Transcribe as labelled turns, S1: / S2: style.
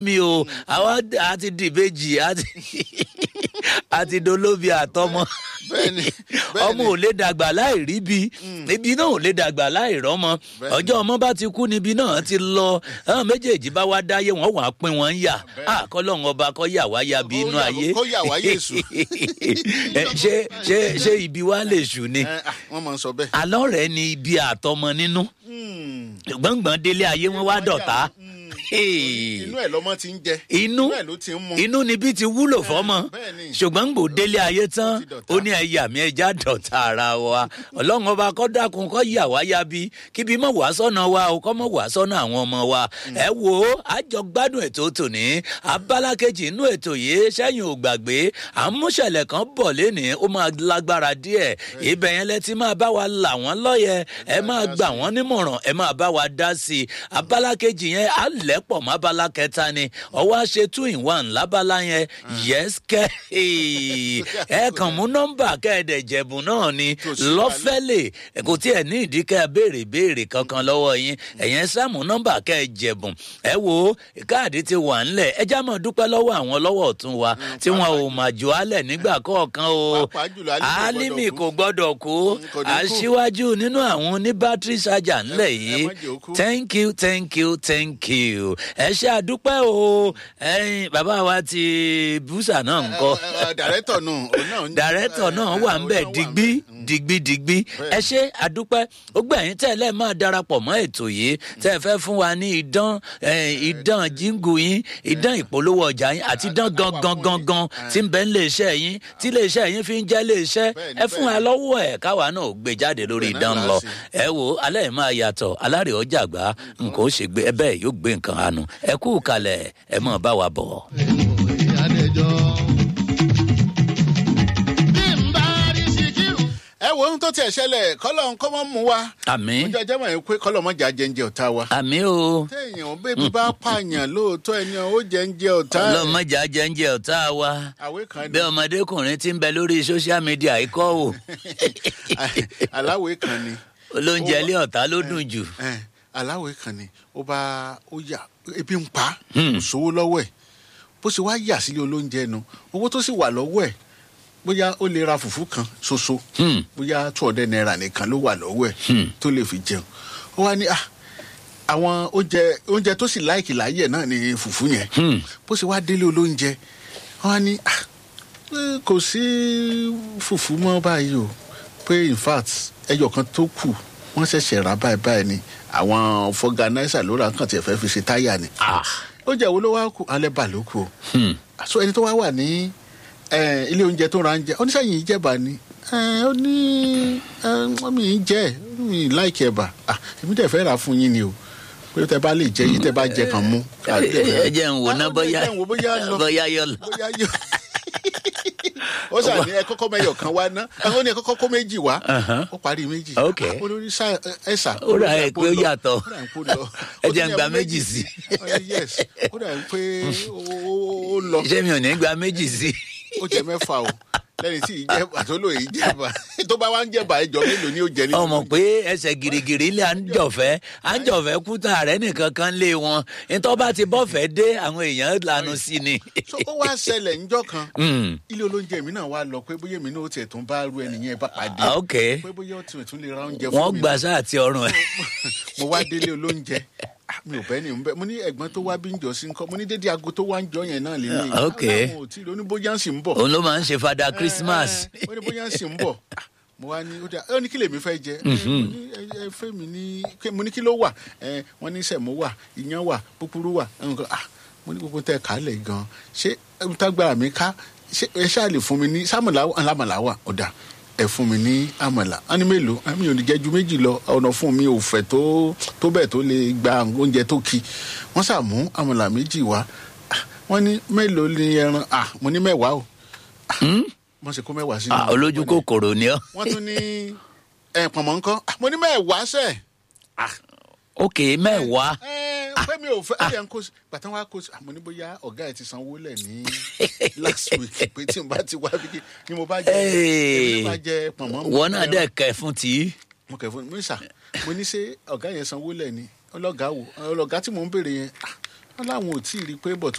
S1: mi o àwa àti dìbejì àti àti dolóbi àtọmọ
S2: Bẹ́ẹ̀ni, bẹ́ẹ̀ni.
S1: ọmọ ò lè dàgbà láì rí bi ibi náà ò lè dàgbà láì rọmọ
S2: Bẹ́ẹ̀ni.
S1: ọjọ́ ọmọ bá ti kú níbi náà ti lọ àwọn méjèèjì bá wá dáyé wọn wàá pín wọn yà àkọlọ́hún ọba kọ́ yà wá ya bí
S2: Kó
S1: inú
S2: yà-
S1: ayé
S2: kó yà wá Yésù.
S1: Ẹ, ṣé ṣé ṣé ibi wa lè ṣù ni
S2: Ẹ, ah, wọ́n máa ń sọ bẹ́ẹ̀.
S1: alọ́ rẹ̀ ni ibi àtọmọ nínú gbọ̀ngbọ̀n délé ayé wọn wá dọ̀tá
S2: inú ẹ̀ lọ́mọ ti ń jẹ.
S1: inú
S2: ẹ̀ ló ti ń mu.
S1: inú níbi ti wúlò fọmọ
S2: bẹ́ẹ̀ni.
S1: ṣùgbọ́n gbò délé ayé tán
S2: Ó ti dọ̀tá.
S1: ó ní ẹ̀yà mi ẹja dọ̀tá ara wa ọlọ́run ọba kọ́ dákun kọ́ yà wá ya bí kíbi mọ̀ wá sọ́nà wa o kọ́ mọ̀ wá sọ́nà àwọn ọmọ wa ẹ wo àjọ gbádùn ètò tòní abala kejì inú ètò yìí sẹ́yìn ò gbàgbé àmúṣẹ̀lẹ̀ kan bọ̀ lénìí ó máa lágbára díẹ̀ ibẹ̀ yẹn lẹ ti máa bá wa là wọ́n lọ́yẹ̀ ẹ máa gbà wọ́n nímọ̀ràn ẹ máa bá wa dá sí i abala kejì yẹn á lẹ́pọ̀ mọ́ abala kẹta ni ọwọ́ á ṣe two in one lábala yẹn yes kẹ́ ẹ kàn mú nọ́mbà kẹ́ẹ̀dẹ̀ jẹ̀bùn náà ni
S2: Kò sí
S1: lọ́fẹ́lẹ̀ kò tí ẹ̀ ní ìdí kẹ́ ẹ béèrè béèrè kankan lọ́wọ́ yín ẹ̀yẹn sáàmù nọ́mbà kẹ́ ẹ jẹ̀bùn ẹ wo káàdì ti wà ńlẹ̀ ẹ já mọ̀ dúpẹ́ lọ́wọ́ àwọn lọ́wọ́ ọ̀tún wa tí wọn ò mà jù álẹ̀ nígbà kọ̀ọ̀kan o
S2: Pàápàá jùlọ Álímì
S1: Álímì
S2: kò
S1: kò gbọ́dọ̀ kú
S2: kò ní kú.
S1: aṣíwájú nínú àwọn oníbátírì ṣájà ńlẹ̀
S2: ẹ
S1: yìí
S2: má jẹ́ ó kú.
S1: thank you thank you thank you ẹ ṣe àdúpẹ́ o ẹyin bàbá wa ti búṣà náà ń kọ́
S2: dàrẹ́tọ̀ náà òun náà ń-
S1: dàrẹ́tọ̀ náà wà ń bẹ̀
S2: òun náà
S1: digbí
S2: Mm.
S1: digbí digbí ẹ ṣe àdúpẹ́ ó gbẹ̀yìn tẹ́lẹ̀ máa darapọ̀ mọ́ ètò yìí tẹ́ ẹ fẹ́ fún wa ní idán eh, idán jíngù yín idán ìpolówó ọjà yín àti idán gangan gangan tí ń bẹ ń lè iṣẹ́ yín tí lè iṣẹ́ yín fi ń jẹ́ lè iṣẹ́
S2: Bẹ́ẹ̀ni,
S1: ẹ fún wa
S2: bẹ́ẹ̀ni.
S1: lọ́wọ́ ẹ̀ káwa náà ò gbé jáde lórí
S2: Bẹ́ẹ̀ náà
S1: idán
S2: là á
S1: lọ
S2: ṣe.
S1: ẹ wo alẹ́ yìí máa yàtọ̀ alárè ọjà gbá nǹkan ó ṣe gbé ẹ bẹ́ẹ̀ yóò gbé nǹkan àánú ẹ kú kalẹ̀ ẹ mọ̀ bá wa bọ̀.
S2: ẹ wo ohun tó tiẹ̀ ṣẹlẹ̀ kọ́lọ̀ ń kọ́ mọ́ mú wa.
S1: àmì
S2: oúnjẹ ọjọ́ mọ̀ ẹ́ pé kọ́lọ̀ mọ́ jà jẹ́ńjẹ ọ̀tá wa.
S1: àmì o
S2: téèyàn bébí bá pààyàn lóòótọ́ ẹni ó jẹ́ńjẹ ọ̀tá ẹ̀.
S1: ọlọ́mọjà jẹ́ńjẹ ọ̀tá wa
S2: àwé kan
S1: bí
S2: ni
S1: ọmọdékùnrin ti ń bẹ lórí social media ikọ́ o
S2: aláwé kan ni
S1: olóúnjẹ ilé ọ̀tá ló dùn jù.
S2: ẹ, aláwé kan ni ó bá ó yà ebi ń pa
S1: Hmm.
S2: kò sówó lọ́wọ́ ẹ̀ bó ṣe wá yà sílé olóúnjẹ nu owó tó sì wà lọ́wọ́ ẹ̀ bóyá ó lè ra fùfú kan ṣoṣo
S1: Hmm.
S2: bóyá two hundred naira nìkan ló wà lọ́wọ́ ẹ̀
S1: Hmm.
S2: tó lè fi jẹun ó wá ní ah àwọn oúnjẹ oúnjẹ tó sì láìkì láyè náà ni fùfú yẹn
S1: Hmm.
S2: bó ṣe wá délé olóúnjẹ wọn á ní ah eh, kò sí fùfú mọ́ báyìí o pé in fact ẹyọ kan tó kù wọ́n ṣẹ̀ṣẹ̀ rà báyìí báyìí ni àwọn fọgànáísà ló ra nǹkan tí ẹ fẹ́ fi ṣe táyà ni
S1: Ah.
S2: oúnjẹ wo ló wá kù alẹ́ bà ló kù o
S1: Hmm.
S2: so ẹni tó wá wà ní eh, ilé oúnjẹ tó ra oúnjẹ oníṣẹ́yìn ìjẹba ni Eh, ó ní eh, mi ì jẹ́ mi ì láìkí ẹ̀bà Ah, èmi dẹ̀ fẹ́ rà fún yín ni o pé tẹ bá lè jẹ yín tẹ bá jẹ kàn mú.
S1: ẹ jẹ́ ń wò ná
S2: Ah,
S1: bóyá
S2: ẹ jẹ́ ń wò bóyá lọ
S1: bóyá yọ lọ.
S2: bóyá yọ. ó sà ní ẹ kọ́kọ́ mẹ́yọ̀ kan wá ná ó ní ẹ kọ́kọ́ kó méjì wá
S1: Uh-huh.
S2: ó parí méjì
S1: Ok.
S2: Ah, olórí sá ẹ sà
S1: Ó rà ẹ pé ó yàtọ̀.
S2: ó rà ẹ pé ó lọ
S1: Ẹ
S2: Ó
S1: jẹ́
S2: tún
S1: ń
S2: ní
S1: gba
S2: ẹ mú
S1: méjì sí.
S2: Oh, yes ó rà ẹ pé ó- ó ó lọ
S1: iṣẹ́ mi ò ní gba méjì sí
S2: ó jẹ mẹ́fà o lẹ́yìn tí ìjẹba tó lóye ìjẹba tó bá wá ń jẹba ẹjọ́ mélòó ni ó jẹ nínú
S1: ọmọ pé ẹsẹ̀ girigiri ilé àńjọ̀fẹ́ àńjọ̀fẹ́ kúta rẹ̀ nìkan kan lé wọn nítorí bá ti bọ́fẹ́ dé àwọn èèyàn lanu sí ni.
S2: so ó wá ṣẹlẹ̀ ńjọ́ kan
S1: Hmm.
S2: ilé olóúnjẹ mi náà wá lọ pé bóyá èmi náà ó tiẹ̀ tún bá ru ẹnìyẹn bá pàdé
S1: Ah, ok
S2: pé bóyá ó tiẹ̀ tún lè ra oúnjẹ
S1: wọ́n
S2: fún mi
S1: gbà sáà àti ọrùn ẹ̀.
S2: mo wá délé olóúnjẹ Ah, mi ò bẹ́ẹ̀ ni mo bẹ́- mo ní ẹ̀gbọ́n tó wá bí ń jọ sí nǹkan mo ní dédé aago tó wá ń jọ yẹn náà lè ní
S1: Ah, ok.
S2: àwọn ò tí ì lóní bóyá ń sì ń bọ̀
S1: òun ló máa ń ṣe fada christmas.
S2: Eh, eh, ó ní bóyá ń sì ń bọ̀ Ah, mo wá ní ó dà ó ní kí lèmi fẹ́ jẹ Eh, mo ní ẹ ẹ fẹ́ mi ní kí- mo ní kí ló wà Eh, wọ́n ní sẹ̀mó wà iyán wà púpúrú wà nǹkan ah mo ní gbogbo tẹ kálẹ̀ gan ṣé ẹ̀rù tágbára mi ká ṣé ẹ ṣáà lè fún mi ní sámàlà alámàlà wà ọ̀dà ẹ fún mi ní àmàlà á ní mélòó á mi ò ní jẹ ju méjì lọ ọ̀nà fún mi ò fẹ̀ tó tó bẹ́ẹ̀ tó lè gba oúnjẹ tó ki wọ́n ṣàmú àmàlà méjì wá Ah, wọ́n ní mélòó ni ẹran ah mo ní mẹ́wàá o
S1: Hmm?
S2: wọ́n ṣe kó mẹ́wàá sínú
S1: Ah, olójú kòkòrò ni ọ́.
S2: wọ́n tún ní ẹ pọ̀nmọ́ nǹkan Ah, mo ní mẹ́wàá sẹ́ẹ̀
S1: ok mẹ́wàá.
S2: ẹ pé mi ò fẹ́ ẹ yẹn kó sí gbàtàn wá kó sí àmọ́ ní bóyá ọ̀gá ẹ̀ ti sanwó lẹ̀ ní last week pé tí n bá ti wá bí ni mo bá jẹ
S1: Hey.
S2: èmi bá jẹ pọ̀nmọ́
S1: wọn náà dẹ̀ kẹ́ fún tí.
S2: mo kẹ̀ fún mi sà mo ní ṣe ọ̀gá yẹn sanwó lẹ̀ ni ọlọ́gá wo ọlọ́gá tí mò ń béèrè yẹn ah, wọn láwọn ò tí ì rí i pé bọ̀